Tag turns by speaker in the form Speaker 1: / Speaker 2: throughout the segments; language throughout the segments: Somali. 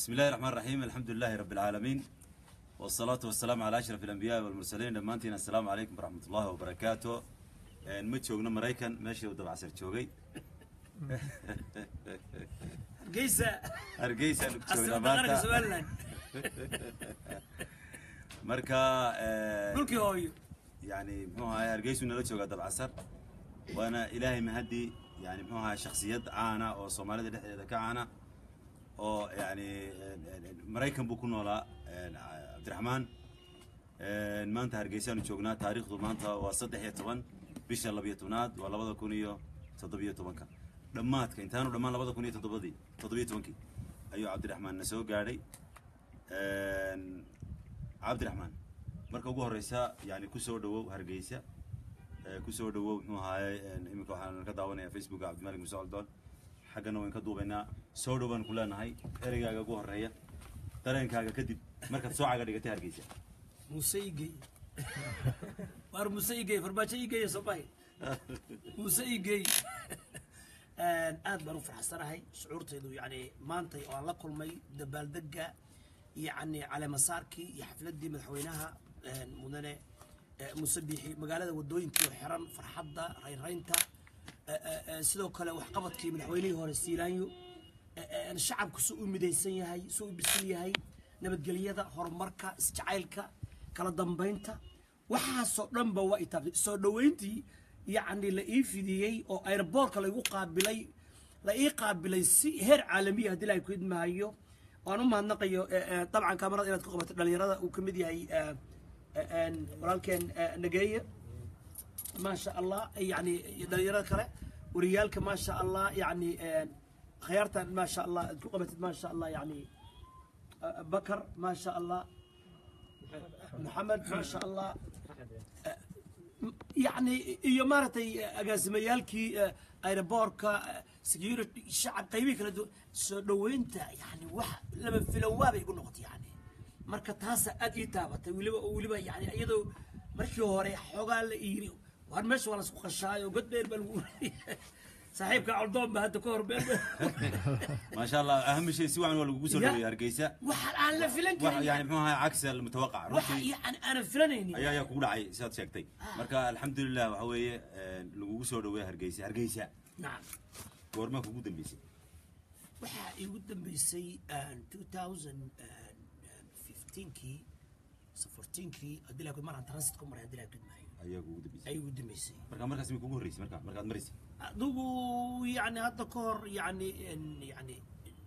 Speaker 1: بسم الله الرحمن الرحيم الحمد لله رب العالمين والصلاة والسلام على أشرف الأنبياء والمرسلين دمانتنا السلام عليكم ورحمة الله وبركاته ما joogno maraykan meeshii uu dabacsan joogay
Speaker 2: geysa
Speaker 1: hargeysa ku
Speaker 2: asal
Speaker 1: joognaa
Speaker 2: dhaqanka
Speaker 1: maanta
Speaker 2: somaliland
Speaker 1: marka
Speaker 2: dhulkii hooyo
Speaker 1: yani muxuu ahaay hargeysu nala joogaa dabcasar waana ilaahay mahadii yani muxuu ahaay shakhsiyad caana oo soomaalida dhexdeeda ka caana oo yani maraykan buu ku noolaa cabdiraxmaan maanta hargeysaanu joognaa taariikhdu maanta waa saddex iyo toban bisha labiyo tobnaad waa labada kun iyo toddobiyo tobanka dhammaadka intaanu dhammaan labada kun iyo toddobadii toddobiyo tobankii ayuu cabdiraxmaan na soo gaadhay cabdiraxmaan marka ugu horeysa yani kusoo dhawow hargeysa ee kusoo dhawow muxuu ahaayey iminka waxaan ka daawanayaa facebooka cabdimalik muuse coldoon xaggana wayn ka duubaynaa soo dhow baan ku leenahay ereygaaga ugu horeeya dareenkaaga kadib markaad soo caga dhigatay hargeysa
Speaker 2: muuse igey waar muuse igey farmaajo igey soomay muuse igey aad baan u faraxsanahay shucuurtaydu yani maantay oo aan la kulmay dabaaldega yani caleemasaarkii iyo xafladii madaxweynaha mudane muuse biixi magaalada wadooyinkii oo xiran farxadda raynraynta sidoo kale waxqabadkii madaxweynihii hore siilaanyo shacabku su u midaysan yahay su u bisil yahay nabadgelyada horumarka isjacaylka kala dambaynta waxaasoo dhanba waa itaabtay soo dhoweyntii yacni la ii fidiyey oo airboortka laigu qaabilay la ii qaabilay si heer caalamiya haddii ilahay ku idmahayo waan u mahadnaqayo dabcan kaamarada inaad ku qabatay dhalinyarada uu ka mid yahay walaalkeen nageeye maasha allah yani dhalinyarada kale wariyaalka maasha allah yani khiyaartan maasha allah aad ku qabatid maasha allah yani bakar maasha allah maxamed maasha allah yani iyo maaragtay agaasimayaalkii aeroboortka security shacab qaybihii kala duwan soo dhoweynta yani wax laba filan waabay igu noqotay yani marka taasa aad ii taabatay weliba weliba yani iyadoo markii hore xoogaa la iiri war meesha waa lasku qashaayo god dheer baa lagu saaxiibka coldoon ba hadda ka hor been
Speaker 1: maasha allah aham shay si wacan waa lagugu soo
Speaker 2: Ya.
Speaker 1: dhaweeyay hargeysa
Speaker 2: waxa aan la filan
Speaker 1: wax
Speaker 2: karin
Speaker 1: yani muxuu ahaay cagsi almutawaqac
Speaker 2: waxa
Speaker 1: runtii
Speaker 2: yani aanan filanaynin
Speaker 1: ayaa ayaa kugu dhacay sidaad sheegtay marka alxamdulilah waxa weeye lagugu soo dhaweeyay hargeysa hargeysa
Speaker 2: nacam
Speaker 1: goormaa kugu dambeysay
Speaker 2: waxaa iigu dambeysay 2015kii 14kii haddii laa maraan transit ku maray haddii laa gudmaayo
Speaker 1: ayaa kugu dambeysay
Speaker 2: ay igu dambeysay
Speaker 1: marka markaas mi kugu horreysay marka markaad maraysay
Speaker 2: adigu yani hadda ka hor yani yani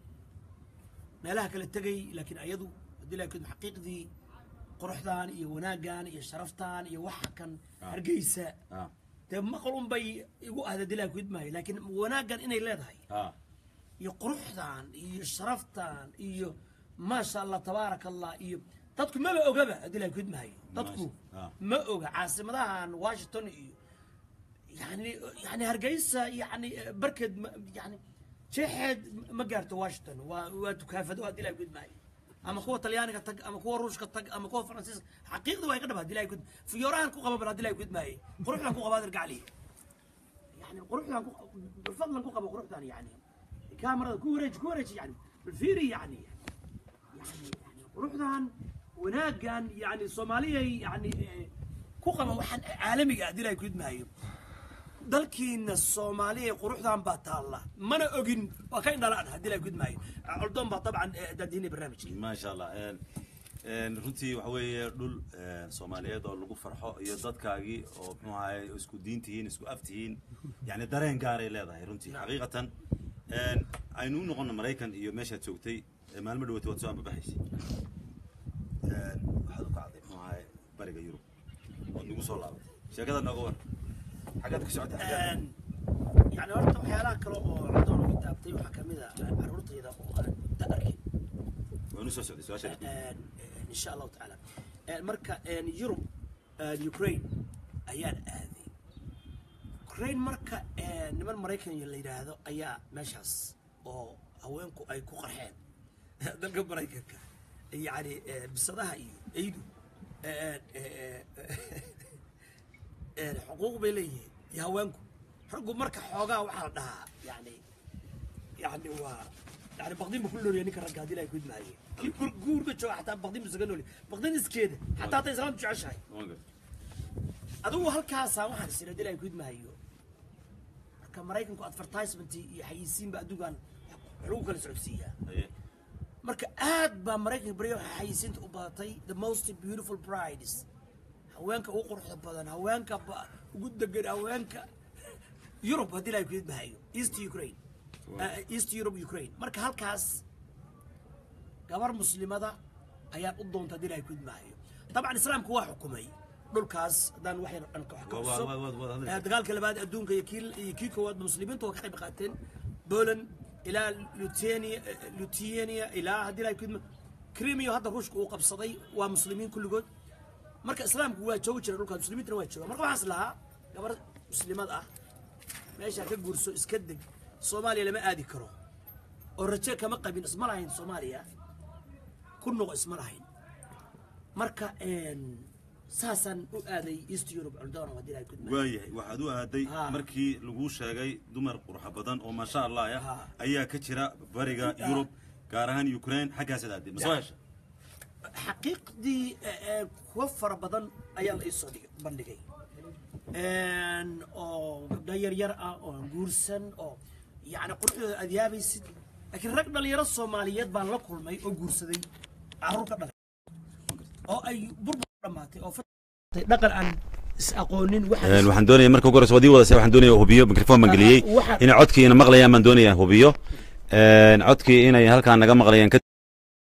Speaker 2: meelaha kala tegay laakiin ayadu haddii laa gudma xaqiiqdii quruxdan iyo wanaaggan iyo sharaftan iyo waxa kan
Speaker 1: Ah.
Speaker 2: hargeysa
Speaker 1: ah
Speaker 2: dee maqal un bay igu ahda haddii laa gudmaayo laakiin wanaaggan inay leedahay
Speaker 1: ah
Speaker 2: iyo quruxdan iyo sharaftan iyo maasha allah tabaaraka allah iyo dadku maba ogaba haddii la gudmahayo dadku
Speaker 1: Maasha- ah.
Speaker 2: ma oga caasimadahan washington iyo yani yani hargeysa yani barkeed ma- yani jeexeed ma gaarto washington waa waa dukaafado haddii la gudmahayo ama kuwa talyaaniga tag ama kuwa ruushka tag ama kuwa faransiiska xaqiiqda waa iga dhaba haddii la gud fiyoorahan ku qaba bal haddii la gudmahaye quruxdan ku qabaa dirgacliya يعني قروحنا بفضل كوكب قروحنا يعني كاميرا كوريج كوريج يعني بالفيري يعني يعني يعني قروحنا وناقان يعني صومالية يعني كوكب وحن عالمي قاعدين يكون معي dalkiina soomaaliya quruxdan baa taalla mana ogin waa ka indhalaan haddii la gudmaayo coldoon baa dabcan daadiinay barnaamijkii
Speaker 1: ما شاء الله een runtii waxa weeye dhul soomaaliyeed oo lagu farxo iyo dadkaagii oo muxuu ahaay isku diin tihiin isku af tihiin yani dareen gaaray leedahay runtii xaqiiqatan een aynu u noqono maraykan iyo meeshaad joogtay ee maalmo dhawatay waad soo ambabaxaysay een waxaad u kacday muxuu ahaay bariga yurub ood nagu soo laabatay sheekada nooga war xaggaad ku socotay xaggaad
Speaker 2: yani horta waxyaalaha kale oo coldoon ugu taabtay waxaa kamid a caruurtayda oo aan muddo arkin
Speaker 1: waanu soo socday su-aasha
Speaker 2: in sha allahu tacaala marka yurub ukraine ayaan aaday ukraine marka niman maraykan la yidhaahdo ayaa meeshaas oo haweenku ay ku qarxeen dalka maraykanka yani bisadaha iyo eydu xuquuq bay leeyihiin iyo haweenku raggu marka xoogaa waxaa la dhahaa yani yani waa يعني بقدين بكل نوري نيك رجع دي لا يكون معي كي كل جور كتشو حتى بقدين بسجن نوري بقدين اسكيد حتى حتى إسلام تشعش هاي أدو هالكاسة واحد سنة دي لا يكون معي كمرايكن كو أدفرتايزمنت يحيسين بأدوغان حقوق السعودية marka aad baa maraykanka baryo xayisiinta u badatay the most beautiful brides haweenka ugu quruxda badan haweenka ba- ugu degan haweenka yurub haddii la kudmahayo east ukraine uh, east europe ukraine marka halkaas gabar muslimada ayaan u doonta haddii la kudmahayo dabcan islaamku waa xukumay dhulkaas haddaan wax yar aan ka wax ka
Speaker 1: Waa-
Speaker 2: xuso
Speaker 1: waa- waa- waa- waa-
Speaker 2: Eh, dagaalka labaad adduunka iyo kii iyo kii koowaad muslimiintu waa ka qayb qaateen poland ilaa lutenia lutenia ilaa haddii la kudma crimea hadda ruushka uu qabsaday waa muslimiin kulligood marka islaamku waa joogi jira dhulkaas muslimiintana waa jooga marka waxaas lahaa gabar muslimad ah meeshaa ka guurso iska deg soomaaliya lama aadi karo oo raje kama qabin isma lahayn soomaaliya ku noqo isma lahayn marka een, saasaan u aaday east europe cordona haddii la kudma
Speaker 1: waayahay waxaad u aaday
Speaker 2: Ha.
Speaker 1: markii laguu sheegay dumar qurxa badan oo maasha allah ah
Speaker 2: Ha.
Speaker 1: ayaa ka jira bariga yurub gaar ahaan ukraine xaggaasaad aaday ma soo hesha
Speaker 2: xaqiiqdii eh, eh, kuwa fara badan ayaa la iisoo dhig- bandhigay Een, oo gabdho yaryar ah oo aan guursan oo yacni quruxdooda aad yaabaysid laakiin rag dhalinyaro soomaaliyeed baan la kulmay oo guursaday carruur ka dhalay oo ay burbur dhammaatay oo fatay dhaqan aan is aqoonin waxa
Speaker 1: waxaan doonaya marka ugu horeysa waad ii wadasay waxaan doonaya hubiyo mikrofon baan geliyey
Speaker 2: Aha, waxa-
Speaker 1: inay codkii ina maqlayaan baan doonaya hubiyo Een, codkii inay halkaan naga maqlayaan ka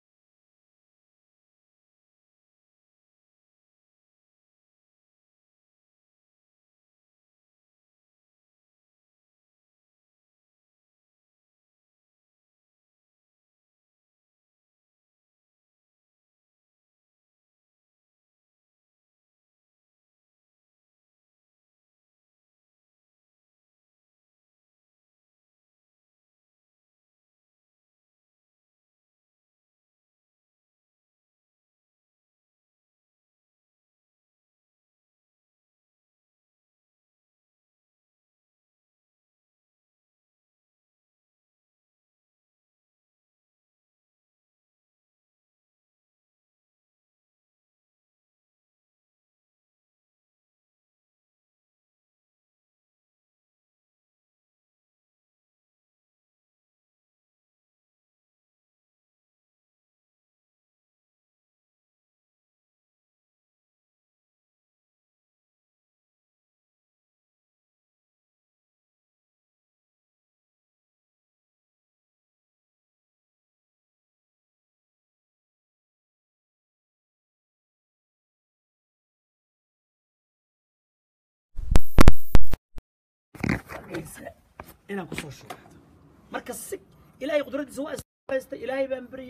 Speaker 2: inaan kusoo shubo marka si ilaahay qudradiisa waa ishaystay ilaahay baan baryay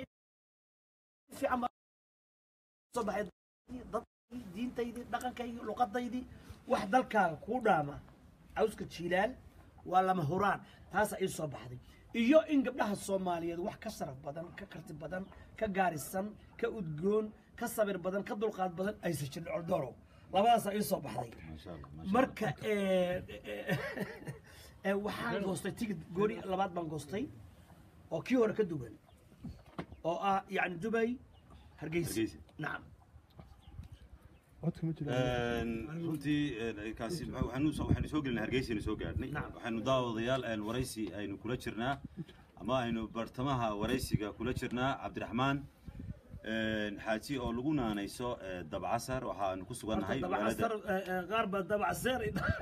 Speaker 2: fiican baa soo baxay dadkii diintaydii dhaqankaydii luqadaydii wax dalkaaga kuu dhaama cawska jiilaal waa lama huraan taasaa ii soo baxday iyo in gabdhaha soomaaliyeed wax ka sharaf badan ka karti badan ka gaarisan ka udgoon ka sabir badan ka dulqaad badan aysan jirin coldoro labadaasaa ii soo baxday marka eh, eh, eh, waxaan goostay tigid gooni labaad baan goostay oo kii hore ka duwan oo ah yani dubay hargeysa
Speaker 1: Hargeysa.
Speaker 2: nacam
Speaker 3: codka ma jiro
Speaker 1: runtii een, kaasi waxa- waxaanu soo- waxaanu soo gelinay hargeysaynu soo gaadhnay
Speaker 2: Nacam.
Speaker 1: waxaanu daawadayaal een, waraysi aynu kula jirnaa ama aynu bartamaha waraysiga kula jirnaa cabdiraxmaan een, xaaji oo lagu naanayso ee, dabcasar waxaanu ku sugannahay
Speaker 2: dabac
Speaker 1: magaalada
Speaker 2: asar qaar baa dabac seer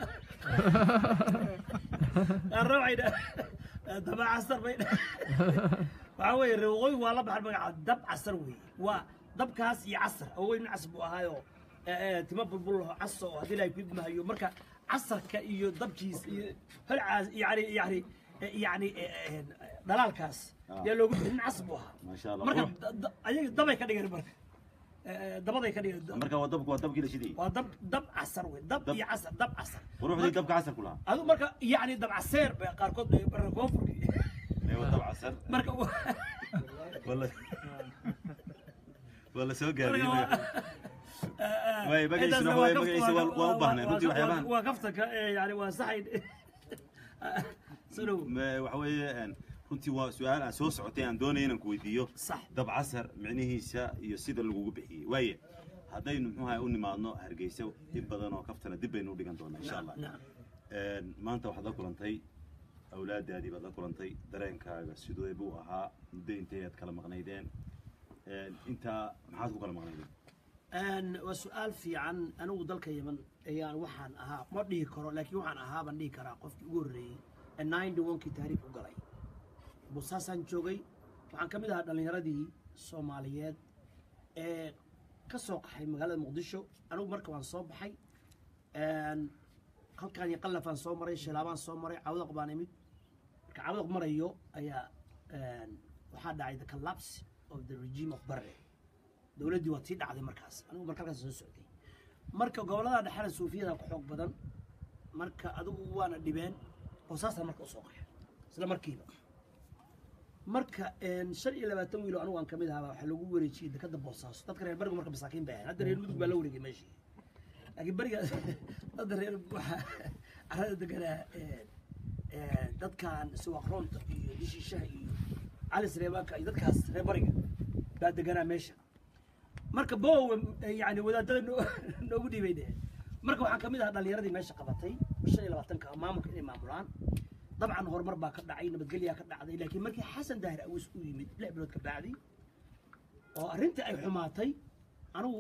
Speaker 2: qaar waxay dha dabac asar bay dha waxaa weeye reeqooyin waa la baxan magaca dab casar weeye waa dabkaas iyo casar awoyn cas buu ahaayo timo bulbul laho caso oo haddii ilaahay ku idmahayo marka casarka iyo dabkiis iyo holcaas yani yani yani dhalaalkaas yaa loogu bixin cas buu ahaa
Speaker 1: Masha Allah.
Speaker 2: marka
Speaker 1: Qurux.
Speaker 2: da- da- ayaga dabay ka dhigeen marka Eh, dabaday ka dhigeen
Speaker 1: marka waa dabku waa dabkii la shidayay
Speaker 2: waa dab dab casar wey dab
Speaker 1: Dab-
Speaker 2: iyo casar dab casar
Speaker 1: quruxdii dabka casar ku lahaa
Speaker 2: adu marka yani dab caseer bay qaarkood bay barka koonfurki
Speaker 1: ee waa dabcasar
Speaker 2: marka wa-
Speaker 1: wala waa la soo
Speaker 2: marka
Speaker 1: gaadhiyey
Speaker 2: waa-
Speaker 1: Way, magaciisuna
Speaker 2: intaasna
Speaker 1: way,
Speaker 2: kaf-
Speaker 1: magaciisa waa- waa u baahnay,
Speaker 2: waa-
Speaker 1: runtii
Speaker 2: waa-
Speaker 1: waxyaabahan.
Speaker 2: waa kaftanka eh, yani waa saxayn soo dhow
Speaker 1: Ma- waxa weeye een, runtii waa su-aal aan soo socotay aan doonaya inaan ku weydiiyo
Speaker 2: sax
Speaker 1: dab casar micnihiisa iyo sida lagugu bixiyey waaye haddaynu muxuu ahay u nimaadno hargeysa in badan oo kaftana dib baynu u dhigan doonaa insha allah
Speaker 2: nacam
Speaker 1: Een, maanta waxaad la kulantay awlaadaadii baad la kulantay dareenkaaga sidee buu ahaa muddo intay aad kala maqnaydeen Een, intaa maxaad ku kala maqnaydeen
Speaker 2: Een, waa su-aal fiican anigu dalka yeman ayaan waxaan ahaa ma dhihi karo laakiin waxaan ahaa baan dhihi karaa qofkii ugu horreeyey ee ninety one-kii taariikh u galay busaasaan joogay waxaan ka mid ahaa dhallinyaradii soomaaliyeed ee ka soo qaxay magaalada muqdisho anigu marka waan soo baxay Een, halkaan iyo qallafaan soo maray shilaabaan soo maray cawdaq baan imid marka cawdaq marayo ayaa een, waxaa dhacay the collapse of the regime of barre dowladdii waa tii dhacday markaas anigu marka halkaas soo socday marka gobollada dhexena suufiyada ku xoog badan marka adigu waana dhibeen boosaasaan marka usoo qaxay isla markiiba marka een, shan iyo labaatan wiilo anigu aan kamid ahaa waxaa lagu wareejiyey dekada boosaaso dadka reer barigu marka masaakiin bay ahayn hadda reer mudug baa la wareegay meeshii laakiin beriga dadda reer waxaa carada deganaa een, een, dadkan siwaqroonta iyo dishiishaha iyo cali sareebaanka iyo dadkaas reer bariga baa deganaa meesha marka bow yani wadaadada noo- noogu dhiibay de marka waxaan kamid ahaa dhallinyaradii meesha qabatay shan iyo labaatanka maamulka inay maamulaan dabcan horumar baa ka dhacay nabadgelyaa ka dhacday laakiin markii xasan daahir awiis u yimid lix bilood ka bacdi oo arrintii ay xumaatay anigu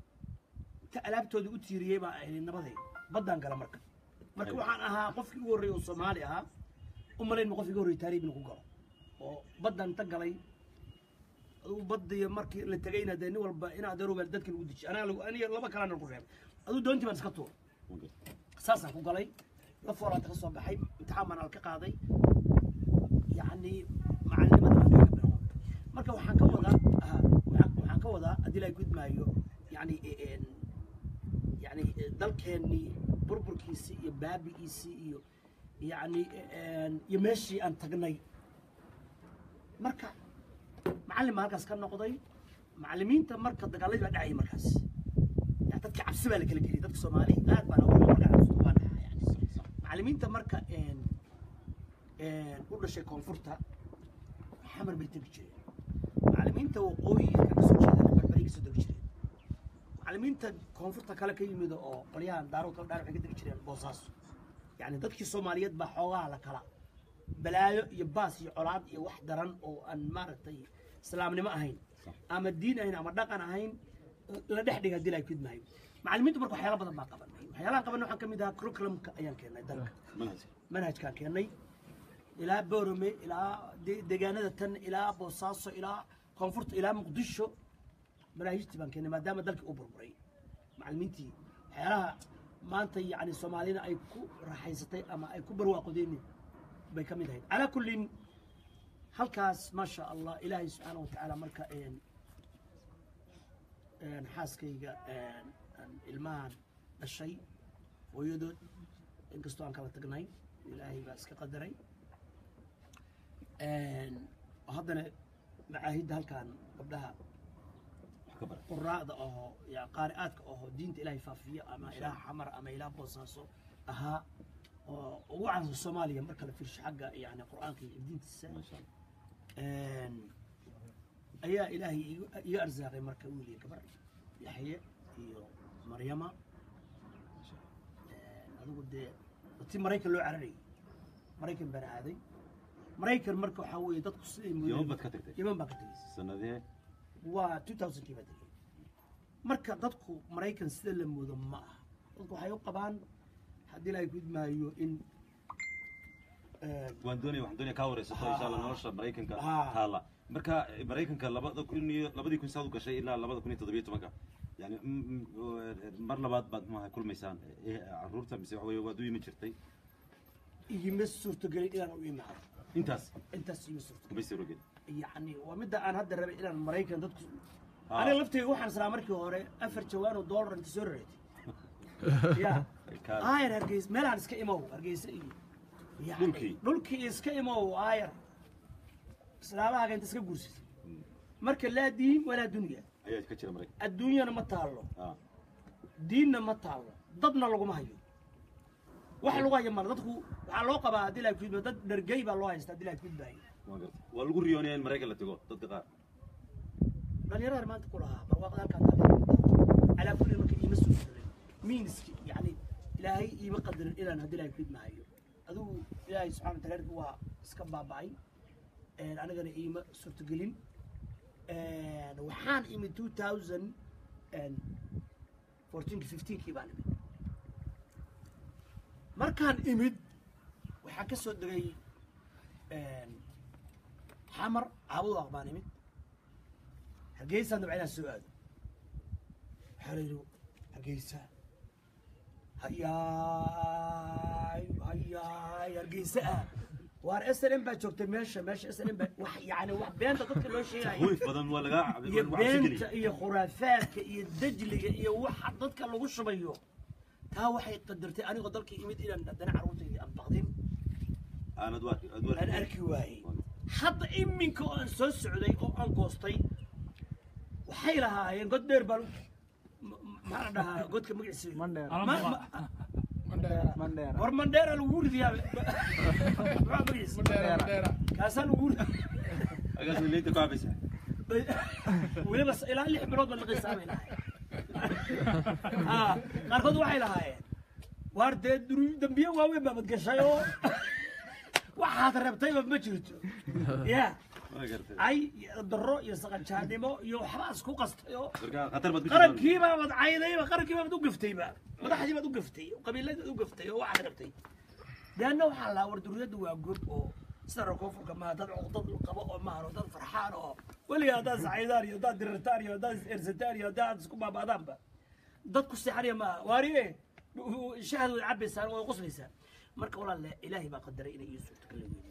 Speaker 2: ta alaabtoodii u tiiriyey baa ahayd nabaday baddaan gala marka marka waxaan ahaa qofkii ugu horreeyey oo soomaali ahaa u malayn ma qofkii ugu horreeyey taariib inuu ku galo oo baddaan ta galay aduu badiyo markii la tegayna dee nin walba in adeeroba dadka lagu dejiy anaa lagu aniga laba kalena lagu reebay aduu doontii baan iska tuur saasaan ku galay la foolaanta ka soo baxay imtixaan baan al ka qaaday yacni macalinimada baan kaga bilaabay marka waxaan ka wadaa aha, waxaan waxaan ka wadaa haddii la gudmaayo yacni een, yacni dalkeennii burburkiisii iyo baabi'iisii iyo yacni een, iyo meeshii aan tagnay marka macallin baa halkaas ka noqday macallimiinta marka dagaaladii baa dhacayay markaas yani dadka cabsi baa la kala geliyay dadka soomaali aad baan ugu markaa cabsi baan dhahaa yani macallimiinta marka een een u dhashay koonfurta xamar bay tegi jireen macallimiinta waqooyiga ka soo jeedana barbari ka soo tegi jireen macallimiinta koonfurta kale ka yimid oo qolyahan daarood kala dhaar waxay ka tegi jireen boosaaso yani dadkii soomaaliyeed baa xoogaha la kala balaayo iyo baas iyo colaad iyo wax daran oo aan maaragtay islaamnimo ahayn ama diin ahayn ama dhaqan ahayn la dhex dhiga hadii la kidmaayo macallimiintu marka waxyaala badan baa qabanay waxyaalahan qabanay waxaan ka mid ahaa curriculumka ayaan keennay dalka
Speaker 1: manhajka
Speaker 2: manhajkaan keennay ilaa boorame ilaa de- deegaanada tan ilaa boosaaso ilaa koonfurta ilaa muqdisho manaahijtii baan keennay maadaama dalkii u burburay macallimiintii waxyaalaha maanta yacni soomaalida ay ku raaxaysatay ama ay ku barwaaqodeen bay ka mid ahayd calaa kullin halkaas ma sha allah ilaahay subxaana watacaala marka een een xaaskayga een aan ilmahan dhashay hooyadood inkastoo aan kala tagnay ilaahay baa iska qadaray een haddana macaahidda halkan gabdhaha
Speaker 1: wax ka bara
Speaker 2: quraacda oo ya qaari'aadka oo diinta ilaahay faafiyo ama ilaah xamar ama ilaah boosaaso ahaa oo ugu caansan soomaaliya marka la fiirsho xagga yani qur'aanka iyo diintiisa
Speaker 1: maasha allah
Speaker 2: een ayaa ilaahay igu- iga arsaaqay marka wiil iyo gabar yaxye iyo maryama een adigu dee ti maraykan loo cararayay maraykan baan aaday maraykan marka waxaa weeye dadku siday
Speaker 1: yaman
Speaker 2: moodeen
Speaker 1: baad ka tagtay
Speaker 2: yaman baan ka tegey
Speaker 1: sanadee
Speaker 2: waa 2000kii baa tegey marka dadku maraykan sida la moodo ma aha dadku waxay u qabaan haddii la gudmaayo in een,
Speaker 1: waan doonaya waxaan doonaya kaa wareysato insha allah nolosha maraykanka
Speaker 2: Ah.
Speaker 1: taala marka eh, maraykanka labada kun iyo labadii kun saad u gashay ilaa labada kun iyo toddobiyo tobanka yani mm, mm, eh, mar labaad baad maaha kulmaysaan eh, caruurta mise waxa weye waad u yimi jirtay
Speaker 2: igima suurtogelin inaan u imaado
Speaker 1: intaas
Speaker 2: intaas igima suurtogelin
Speaker 1: kuma siroged
Speaker 2: يعني ومدة أنا هذا الربع إلى المرايكان ضد
Speaker 1: آه.
Speaker 2: أنا لفتي وحنا سلام مركي هوري أفر جوان ودولار أنت سررت يا
Speaker 1: Ka-
Speaker 2: آير هرجيس ملا نسك إمو هرجيس إيه يعني
Speaker 1: دولكي.
Speaker 2: دولكي إسك إمو آير سلام هاك أنت سك جورسي مركي لا دين ولا دنيا
Speaker 1: ayaa ka jira maraykan
Speaker 2: الدنيا ما تعلو
Speaker 1: ah
Speaker 2: diinna ma taalo dadna laguma hayo wax lagu hayo male dadku waxaa loo qabaa haddii la kudba dad dhargey baa loo haystaa haddii la kudbaayo
Speaker 1: waa gartay waa lagu riyoonaya in maraykan la tago dadka qaar
Speaker 2: dhalinyarada maanta ku lahaa barwaaqada halkaa taala calaa kulli marka iima soo jirin miiniski yani ilaahay iima qadarin inaan haddii ilaahay fid maayo adigu ilaahay subxana wa taala waa iska baaba'ay anigana iima suurtagelin waxaan imid two thousand fourteenki fifteenkii baan imid markaan imid waxaan ka soo degay xamar caabudaaq baan imid hargeysaan dabca inaan soo aado waxaa la yidhi hargeysa hayaay hayaay hargeysa ah waar s n m baa joogtay meesha meesha s n m baa wax yani wax beenta dadka loo sheegayo
Speaker 1: wiif badan waa lagaa
Speaker 2: iyo
Speaker 1: waa cabsi
Speaker 2: beenta
Speaker 1: geliya
Speaker 2: iyo khuraafaadka iyo dajliga iyo waxa dadka lagu shubayo taa waxay qadartay anigoo dalka imid inaan haddana carruurtayda aan baqdin
Speaker 1: aanad waa aad waa
Speaker 2: aan arki waayey hadda iminka oo aan soo socday oo aan goostay waxay lahaayeen god dheer baan m- m- maxaa la dhahaa godka magaciisa
Speaker 4: Mandheer.
Speaker 2: Ma- ma-
Speaker 4: Mandheera.
Speaker 2: war mandheera lagu ridiyaa maxaa magaciisa kaasaa lagu
Speaker 1: agaas leynta ku cabaysaa
Speaker 2: weliba s- ilaa lix bilood baa la qisaabay lahay qaarkood waxay lahaayeen waar dee duru- dambiye waaweyn baabad gashay oo waxaad rabtayba ma jirto ya
Speaker 1: waa gartay
Speaker 2: ay iyo daro iyo saqajaanimo iyo waxbaa isku qastay oo
Speaker 1: marka khatar baad ku jirtaa
Speaker 2: qarankiibaa baad caydayba qarankii baad u gaftayba madaxdii baad u gaftay qabiiladii baad u gaftay oo waxaad rabtay deanna waxaa lahaa war duriyaddu waa gob oo sida rakoofurka maaha dad cuqdad qabo oo maahan oo dad farxaan oo weliga haddaad sacaydaan iyo haddaad dirirtaan iyo haddaad is-ersataan iyo haddaad isku baaba'daanba dad ku seexanaya maaha waariye shahad way cabaysaan way quslaysaan marka walaalle ilaahay baa qadaray inay ii suurto kala weynay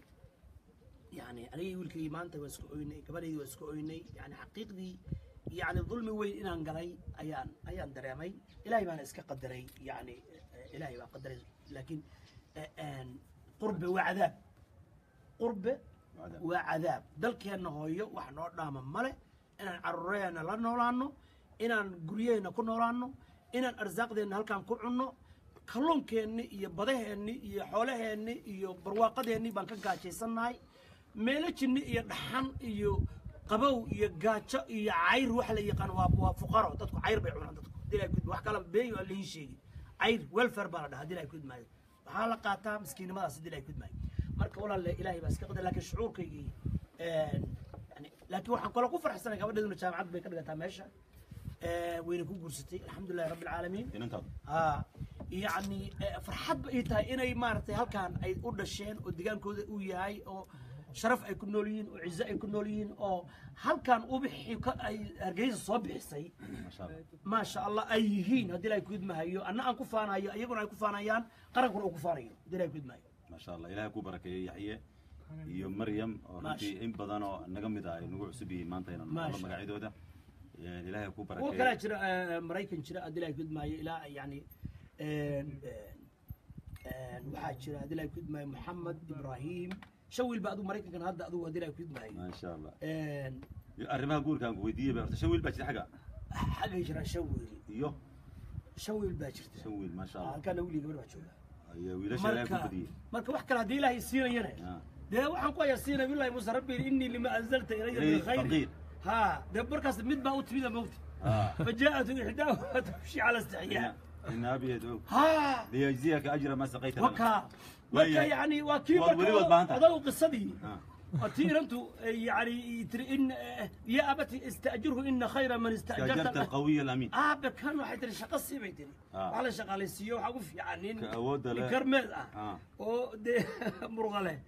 Speaker 2: يعني أنا wiilkaygi maanta waa iska oynay gabadhaydii waa iska oynay yani xaqiiqdii yani dulmi weyn inaan galay ayaan ayaan dareemay ilaahay baana iska qadaray yani eh, ilaahay baa qadaray laakiin eh, een, qurbe waa cadaab qurbe
Speaker 1: cadaab.
Speaker 2: waa cadaab dalkeenna hooyo wax noo dhaama male inaan caruuraheenna la noolaano inaan guryaheenna ku noolaano inaan arsaaqdeenna halkaan ku cunno kalluunkeenni iyo badaheenni iyo xoolaheenni iyo barwaaqadeenni baan ka gaajaysannahay meelajinni iyo dhaxan iyo qabow iyo gaajo iyo cayr wax la yaqaan waa waa fuqaro dadku cayr bay cunaan dadku dilaa gud wax kala beeyo aan liin sheegi cayr welfare baa la dhahaa dilaa gud maayo waxaa la qaataa miskiinnimadaas dilaa gud maayo marka walaalle ilaahay baa iska qadar laakiin shucuurkaygii een, yani laakiin waxaan kaloo ku farxsanay gabadheeduna jaamacad bay ka dhigataa meesha ee, wayna ku guursatay alxamdulilahi rabbi alcaalamiin
Speaker 1: inantaada
Speaker 2: ها يعني فرحت بقى tahay inay maaragtay halkaan ay u dhasheen oo digaankooda uu yahay oo sharaf ay ku nool yihiin oo cizo ay ku nool yihiin oo halkaan ubixi ka ay hargeysa soo bixisay
Speaker 1: masha allah
Speaker 2: ما شاء الله ay yihiin haddii ilaahay ku idmahayo anna aan ku faanayo iyaguna ay ku faanayaan qarankuna uu ku faanayo haddii ilaahay ku idmahayo
Speaker 1: masha allah ilaahay ku barakeeyey yaxye iyo maryam oo runtii in badan oo naga mid ah ay nagu cusub yihiin maanta inaan
Speaker 2: Maasha
Speaker 1: maqlo magacyadooda Ee, ilaahay ku
Speaker 2: kuwa kalaa
Speaker 1: barakeeyey
Speaker 2: jira eh, maraykan jira haddii ilaahay ku idmahayo ilaa yani een, een, waxaa jira haddii ilaahay ku idmahayo maxamed ibrahim shawil ba adigu maraykankan hadda adigu haddii ilaahay ku idmahayo
Speaker 1: maasha allah
Speaker 2: een,
Speaker 1: Iyo arrimaha guurkaan ku weydiiyey ba horta shan wiil baa jira xagga
Speaker 2: xaggay jira shawil
Speaker 1: iyo
Speaker 2: shawil baa jirta
Speaker 1: shan wiil maasha allah
Speaker 2: halkaana wiilii gabar baa jooga
Speaker 1: iyo wiilasha ilaahay ku
Speaker 2: marka
Speaker 1: badiyey
Speaker 2: marka wax kale haddii ilaahay siinayana
Speaker 1: Ah.
Speaker 2: dee waxaan ku hayaa siina billahi muuse rabbi innii lima anzalta ilaya min
Speaker 1: Ilayhi
Speaker 2: khayri
Speaker 1: faqiir.
Speaker 2: ha dee markaas mid baa u timida mawti
Speaker 1: Ah.
Speaker 2: فجاءت إحداهما تمشي على استحياء
Speaker 1: إن أبي يدعوك
Speaker 2: ها
Speaker 1: ليجزيك أجر ما سقيت لنا
Speaker 2: وكا
Speaker 1: وهي-
Speaker 2: وكا يعني وكيف
Speaker 1: والولي والبانتا.
Speaker 2: هذا قصدي
Speaker 1: آه.
Speaker 2: أتير أنتم يعني يتر- إن يا أبتي استأجره إن خير من
Speaker 1: استأجرت
Speaker 2: استأجرت
Speaker 1: القوي الأمين
Speaker 2: آه كانوا حيتر شقة سيبيتني
Speaker 1: آه.
Speaker 2: على شغال السيو حقف يعني
Speaker 1: كأود له.
Speaker 2: كرمل
Speaker 1: آه.
Speaker 2: آه ودي مرغلة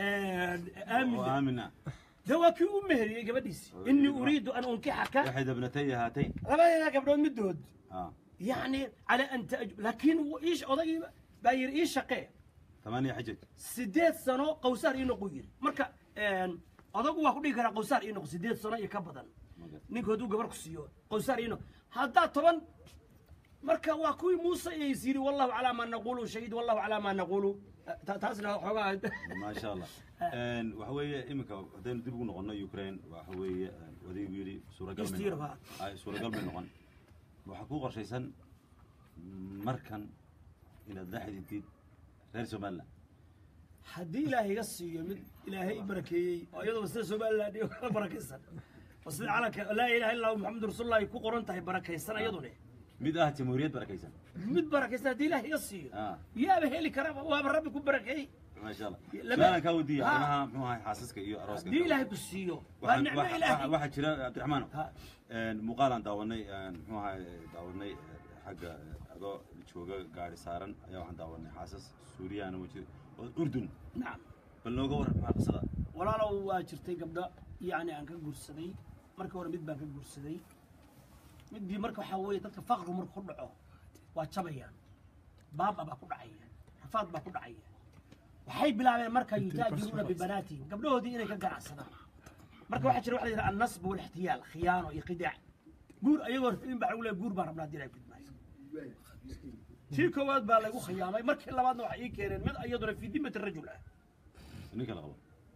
Speaker 2: آمن
Speaker 1: وآمنا
Speaker 2: ده كي أمهري قبديس إني أريد أن أنكحك
Speaker 1: إحدى ابنتي هاتين
Speaker 2: ربنا قبل مدود
Speaker 1: آه.
Speaker 2: يعني على أن تأج... لكن هو إيش أضي باير إيش شقي
Speaker 1: ثمانية حجج
Speaker 2: سديت سنة قوسار إنه قوير مركا إن أضاق واحد يقرأ قوسار إنه سديت سنة يكبدن نيك هدو قبر كسيو قوسار إنه هذا طبعا مركا واكوي موسى يسيري والله على ما نقوله شهيد والله على ما نقوله تاسنا حوار
Speaker 1: ما شاء الله إن وحوي إمك هذين دبوا نقولنا يوكرين وحوي وذي بيلي سورة قلب
Speaker 2: يستير بها.
Speaker 1: أي سورة قلب نقول وحقوق شيء مركن إلى الدحيح الجديد غير سومالا
Speaker 2: haddii ilaahay iga siiyo mid ilaahay i barakeeyey oo iyadoo sida somaliland iyo kala barakaysan oo sida calanka laa ilaha illa allahu maxamadu rasuulullah ay ku qoran tahay barakaysan iyadune
Speaker 1: mid ah jamhuuriyad barakaysan
Speaker 2: mid barakaysan haddii ilaahay iga siiyo
Speaker 1: Ah.
Speaker 2: yaaba heli karaba waaba rabbi ku barakeeyey
Speaker 1: maasha allah
Speaker 2: Lama-
Speaker 1: su-aalan kaa weydiiya
Speaker 2: Ha.
Speaker 1: arrimaha muxuu ahay xaasaska iyo arooska
Speaker 2: haddii ilaahay ku siiyo waa
Speaker 1: waxaan
Speaker 2: nicmo
Speaker 1: waxa-
Speaker 2: ilaahay
Speaker 1: waxaa jira cabdiraxmaan
Speaker 2: Ha.
Speaker 1: muuqaalaan daawanay muxuu ahay daawanay xagga adoo jooga gaari saaran ayaa waxaan daawanay xaasas suuriyaana wajir oo urdun
Speaker 2: nacam
Speaker 1: bal nooga waran maxaa qisada
Speaker 2: walaalow waa jirtay gabdho yacni aan ka guursaday markii hore mid baan ka guursaday midbii marka waxaa weeye dadka faqrigu marka ku dhaco waa jabayaan baaba baa ku dhacaya rafaad baa ku dhacaya waxay bilaabeen marka yutaajiruuna bibanaatihim gabdhahoodii inay ka ganacsadaan marka waxaa jira waxa la yidhaha annasb walixtiyaal khiyaano iyo qidaac guur ayagoo in baa lagu leeyahay guur baan rabnaa haddii ay gudmaayo tii koowaad baa lagu khiyaamay markii labaadna waxay ii keeneen mid iyaduna fii dimati rajul ah
Speaker 1: ninka la qabo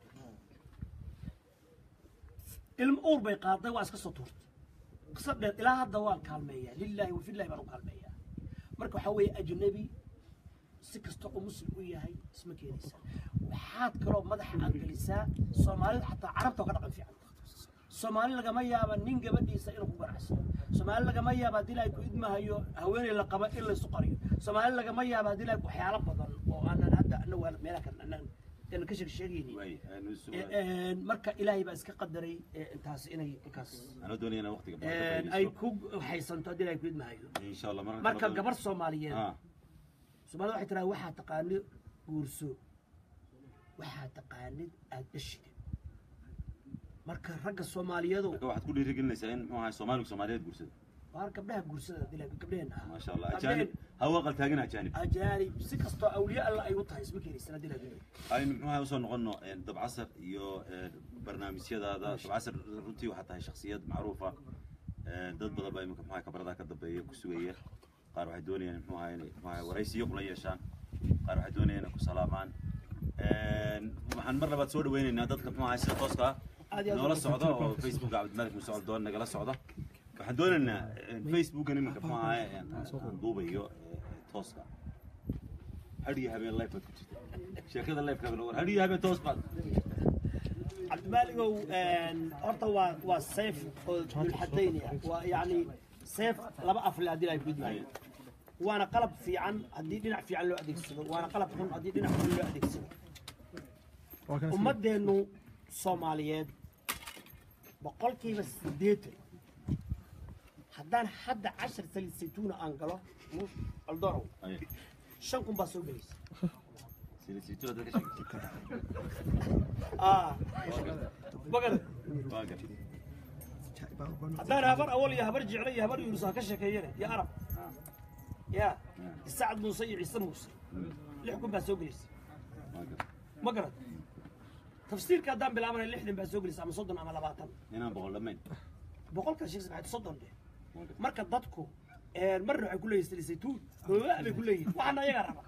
Speaker 2: ilmo uur bay qaaday waa iska soo tuurtay qisa dheer ilaa hadda waan kaalmeeyaa lilaahi wa fillahi baan u kaalmeeyaa marka waxaa weeye ajnabi si kasta oo muslim u yahay isma keenaysa waxaad kaloo madaxa aad gelisaa soomaalida xataa carabta oo ka dhaqan fiican soomaali lagama yaaba nin gabadhiisa inuu ku ganacsado soomaali lagama yaaba haddii ilaahay ku idmahayo haweeney la qaba in laysu qariyo soomaali lagama yaaba haddii ilaahay waxyaalo badan oo aanan hadda anagu aan meelaha kan aanan aanan ka sheeg sheegaynin
Speaker 1: waay aanu su-
Speaker 2: Een, marka ilaahay baa iska qadaray ee, intaas inay inkaas
Speaker 1: anoo doonaya inaan waqtiga badan ka
Speaker 2: een, ay
Speaker 1: faa'iidaysto.
Speaker 2: ku haysanto haddii ilaahay ku idmahayo
Speaker 1: insha allah marka
Speaker 2: marka
Speaker 1: kale-
Speaker 2: gabar soomaaliyeed
Speaker 1: Ah,
Speaker 2: soomaalida waxay tiraa waxaa taqaani guurso waxaa taqaanid aad dhashida marka ragga soomaaliyeedu
Speaker 1: marka waxaad ku dhiirigelinaysaa in muxuu ahay soomaaligu soomaaliyeed guursada
Speaker 2: waar gabdhaha guursada haddii ilaahay gabdhaheenna ah
Speaker 1: maasha allah
Speaker 2: Gabdhaheen-
Speaker 1: ajaanib hawa qaltaagin ajaanib
Speaker 2: ajaanib si kastoo awliye alla ay u tahay isma keenaysan haddii ilaahay
Speaker 1: aynu muxuu ahay usoo noqono dabcasar iyo een, barnaamijyadaada dabcasar runtii waxaa tahay shakhsiyad macruufa een, dad badan baa iminka muxuu ahay kabaradaha ka dambeeya ku sugaya qaar waxay doonayaan muxuu ahay inay muxuu ahay waraysiyo kula yeeshaan qaar waxay doonayaan inay ku salaamaan Een, waxaan mar labaad soo dhaweynaynaa dadka muxuu ahay sida tooska ah
Speaker 2: Aad iyo aad
Speaker 1: noola
Speaker 2: u-
Speaker 1: socda oo facebooka cabdimalik muuse coldoon nagala socda waxaan doonaynaa een, facebookan iminka muxuu ahay een, aan duubayo ee, ee, tooska hadhiyo habeen live baad ku jirta sheekada live kaabin war hadhiyo habeen toos baad
Speaker 2: cabdimaaligow een, horta waa waa seef oo dulxadaynaya waa yacni seef laba afle haddii ilaahay ku idmaayo waana qalab fiican haddii dhinac fiican loo adeegsado waana qalab xun haddii dhinac xun loo adeegsado
Speaker 3: waa kan
Speaker 2: ummadeennu soomaaliyeed boqolkiiba siddeetan haddaan hadda cashar saliid saytuuna aan galo aldorow
Speaker 1: Aye.
Speaker 2: shan kun baa soo gelaysa
Speaker 1: Silisitura dadka sheegtay.
Speaker 2: ah bagad
Speaker 1: Waa gar.
Speaker 2: haddaan habar awal iyo habar jeclo iyo habar yunus ha ka sheekeeyane iyo arab ya isacad muuse iyo ciise muuse lix kun baa soo gelaysa
Speaker 1: Waa gar.
Speaker 2: ma garad tafsiirka haddaan bilaabana lixdan baa soo gelaysa ama soddon ama labaatan
Speaker 1: Inaan boqol dhammayn.
Speaker 2: boqolka sheekh saxaad soddon dheh
Speaker 1: Waa gar.
Speaker 2: marka dadku een, marna waxay ku leeyihin sali saytuun hoogaa bay ku leeyihin waxaana ayagaa raba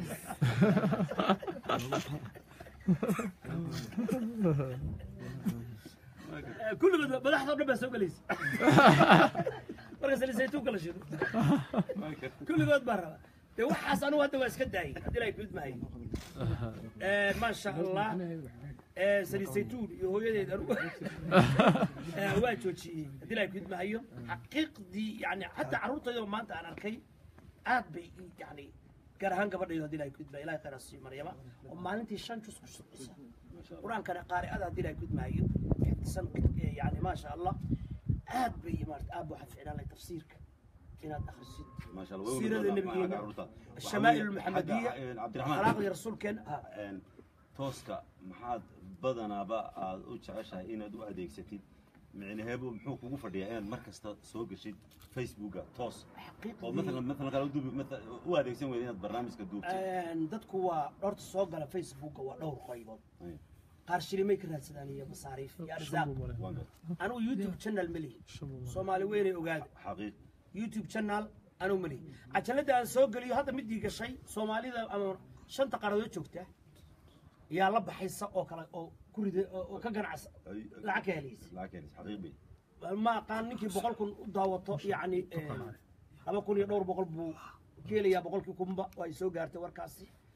Speaker 1: Waa gar.
Speaker 2: Eh, kulligood madaxda o dhan baa soo gelaysa marka sali saytuunka la shido
Speaker 1: Waa gar.
Speaker 2: kulligood baa raba dee waxaas anugu hadda waa iska daayay haddii ilaahay kuid mahay maasha allah Eh, sali saytuun iyo hooyadeed anugu Eh, waa joojiyey haddii ilaahay kuid mahayo xaqiiqdii yani xataa carruurtayda maanta aan arkay aad bay ii yani gaar ahaan gabadhayda haddii ilaahay kuid mahayo ilahay khayr ha siiyo maryama oo maalintii shan jus ku shaqaysa qur-aankana qaari'ada haddii ilaahay kuid mahayo xifdisan eh, yani maasha allah aad bay maarata aad buu xafidnaa lay tafsiirka inaad akhrisid
Speaker 1: ما شاء الله.
Speaker 2: سيرة
Speaker 1: وين
Speaker 2: النبي
Speaker 1: حق عروضها.
Speaker 2: الشمائل
Speaker 1: حق-
Speaker 2: المحمدية
Speaker 1: حق- عبد الرحمن
Speaker 2: أخلاق رسول كان ها
Speaker 1: een, tooska maxaad badanaaba aad u jeceshahay inaad u adeegsatid micnaheebu muxuu kugu fadhiyaa inaad mar kasta soo geshid facebooka toos oo
Speaker 2: حقيقة
Speaker 1: maalan maalan qaar u duubi maalan u adeegsan weyda inaad barnaamijka duubtid
Speaker 2: dadku waa dhorta soo gala facebooka waa dhowr qaybood
Speaker 1: Ay,
Speaker 2: qaar shilimay ka raadsadaan iyo masaariif iyo arzaaq
Speaker 1: waan gar
Speaker 2: anugu youtube channel ma lihi soomaali weynay ogaada
Speaker 1: xaqiiq
Speaker 2: youtube channel anugu ma lihi cajalada aan soo geliyo hadda midii gashay soomaalida ama shanta qaaradood joogta yaa la baxaysa oo kale oo ku rida oo oo ka ganacsa
Speaker 1: Ay-
Speaker 2: lacag ka helaysa
Speaker 1: lacag keenis xaqiiq bay
Speaker 2: ma aqaan ninkii boqol kun u daawato yacni laba kun iyo dhowr boqol buu ka helayaa boqolkii kunba oo ay soo gaartay warkaasi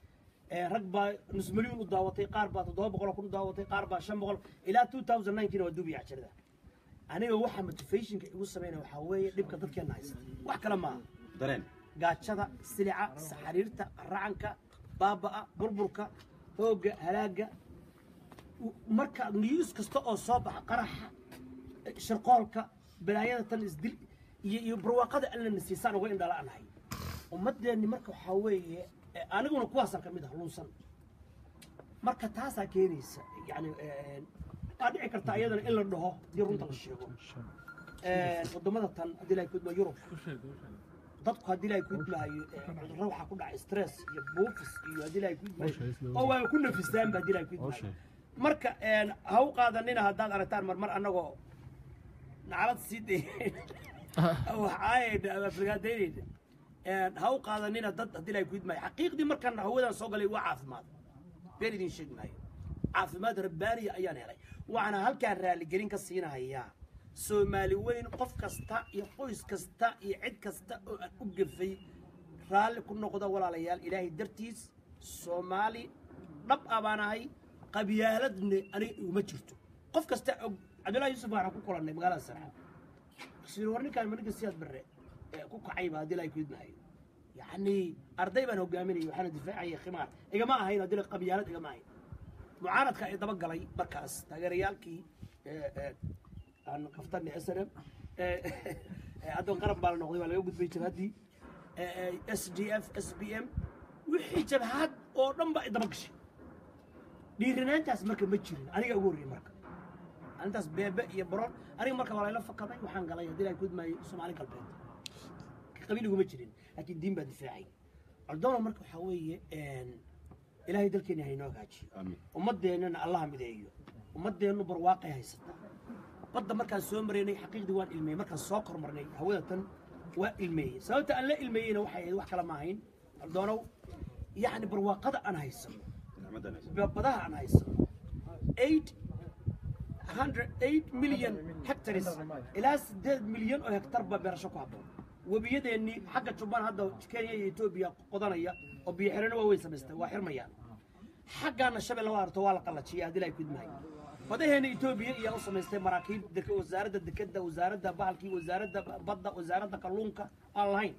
Speaker 2: ee, rag baa nus milyan u daawatay qaar baa toddoba boqol kun u daawatay qaar baa shan boqol ilaa 2009 waa duubiya cajalada aniga waxa motivationka igu sameynaya waxaa weeye dhibka dadkeena haysta wax kale maaha
Speaker 1: dareen
Speaker 2: gaajada silica saxariirta racanka baaba'a burburka hoogga halaaga u- marka news kasta oo soo baxa qaraxa eh, shirqoolka balaayada tan isdil iyo iyo barwaaqada allana siisaan uga indhala'anahay ummadeenni marka waxaa weeye eh, aniguna kuwaasaan ka mid ah lunsan marka taasaa keenaysa yani eh, waa dhici karta iyadana in la dhaho haddii runta la sheego Eh, wadamada tan haddii la kudma yurub dadku haddii la kudmahayo cudurro waxaa ku dhacay stress iyo buufis iyo haddii la kudmahayo oo waa ku nafistaanba haddii la kudmahayo marka een, ha u qaadanina haddaad aragtaan marmar annagoo naclad sii dayn waxaayayna ama afragaadaynayna Een, ha u qaadanina dad haddii la kudmahayo xaqiiqdii markaan hawadan soo galay waa caafimaad been idin sheegi maayo caafimaad rabbaaniya ayaan helay waxaana halkaan raaligelin ka siinahayaa soomaali weyn qof kasta iyo qoys kasta iyo cid kasta oo aan u gafay raalli ku noqda walaalayaal ilaahay dartiis soomaali dhab ah baan ahay qabyaaladne aniga iguma jirto qof kasta og cabdullahi yuusuf waxaan ku kulannay magaalada sarxa sir war ninkaan ma ninka siyaad barre ee ku kacayba haddii la kudmahayo yacni arday baan hogaaminayay waxaana difaacayay khimaar igama ahayn haddii la qabyaalad igama ahayn mucaaradka ay daba galay markaas taageerayaalkii ee, ee, aan kaftan s n m hadda qaran baa la noqday waa laga gudbay jabhaddii s d f s b m wixii jabhad oo dhan baa daba gashay dhiiranaantaas marka ma jirin aniga ugu horreyey marka arintaas beebe iyo baroon aniga marka waa layla fakaday waxaan galay haddii la gudmaayo soomaali galbeed qabiil iguma jirin laakiin diin baa difaacay cordona marka waxaa weeye ilaahay dalkeena haynoo hagaajiyo
Speaker 1: amiin
Speaker 2: ummadeennana allaha mideeyo ummadeennu barwaaqay haysataa badda markaan soo maraynay xaqiiqdii waan ilmeeyey markaan soo kormarnay hawada tan waa ilmeeyey sababta aan la ilmeeyeyna waxay ahayd wax kale ma ahayn aldoonow yacni barwaaqada aan haysano
Speaker 1: nicmadan hayso
Speaker 2: badaha aan haysano eight hundred eight million hectares ilaa sideed milyan oo hektar baa beerasho ku habboon webiyadeennii xagga jubbaan hadda kenya iyo etoobiya qodanaya oo biyo xirano waaweyn samaystay waa xirmayaan xaggaana shabeelle waa arto waa la qallajiyay haddii ay kudmahay badaheena etoobiya iyaa u samaystay maraakiib dek- wasaaradda dekeda wasaaradda bahalkii wasaaradda badda wasaaradda kalluunka aan lahayn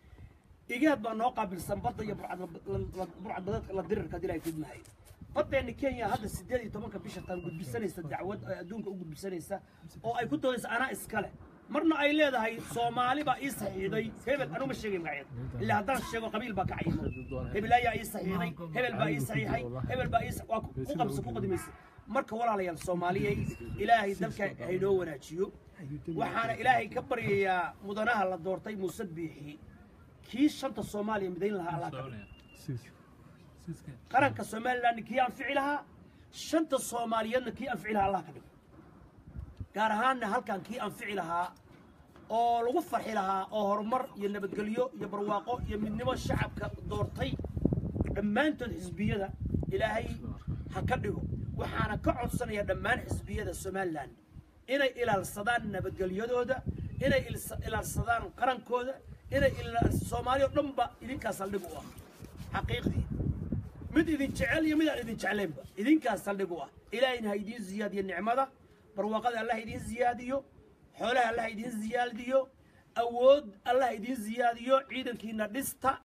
Speaker 2: igaad baa noo qaabilsan badda iyo burcadbadeedka la dirirka haddii ay kudmahay baddeena kenya hadda sideed iyo tobanka bisha tan gudbisanaysa dacwad ay adduunka u gudbisanaysa oo ay ku doodaysa anaa iskale marna ay leedahay soomaali baa ii saxiixday hebel anuu ma sheegay magaceed ilaa haddaan sheego qabiil baa ka cayimo hebel ayaa ii saxiixday hebel baa ii saxiixay hebel baa ii sa- waa ku ku qabsa ku qadimaysa marka walaalayaal soomaaliyey ilaahay dalka haynoo wanaajiyo waxaana ilaahay ka baryayaa mudanaha la doortay muuse biixi kii shanta soomaaliya midayn lahaa allah ka dhigo qaranka somaliland kii anfici lahaa shanta soomaaliyeedna kii anfici lahaa allah ka dhigo gaar ahaanna halkan kii anfici lahaa oo lagu farxi lahaa oo horumar iyo nabadgelyo iyo barwaaqo iyo midnimo shacabka doortay dhammaantood xisbiyada ilaahay ha ka dhigo waxaana ka codsanaya dhammaan xisbiyada somalilan inay ilaalsadaan nabadgelyadooda inay ilsa- ilaalsadaan qarankooda inay ila- soomaali oo dhanba idinkaas saldhig u ah xaqiiqdii mid idin jecel iyo mid aan idin jeclaynba idinkaas saldhig u ah ilaahayna ha idiin ziyaadiyo nicmada barwaaqada allah ha idiin ziyaadiyo xoolaha allah ha idiin ziyaadiyo awood allah ha idiin ziyaadiyo ciidankiina dhista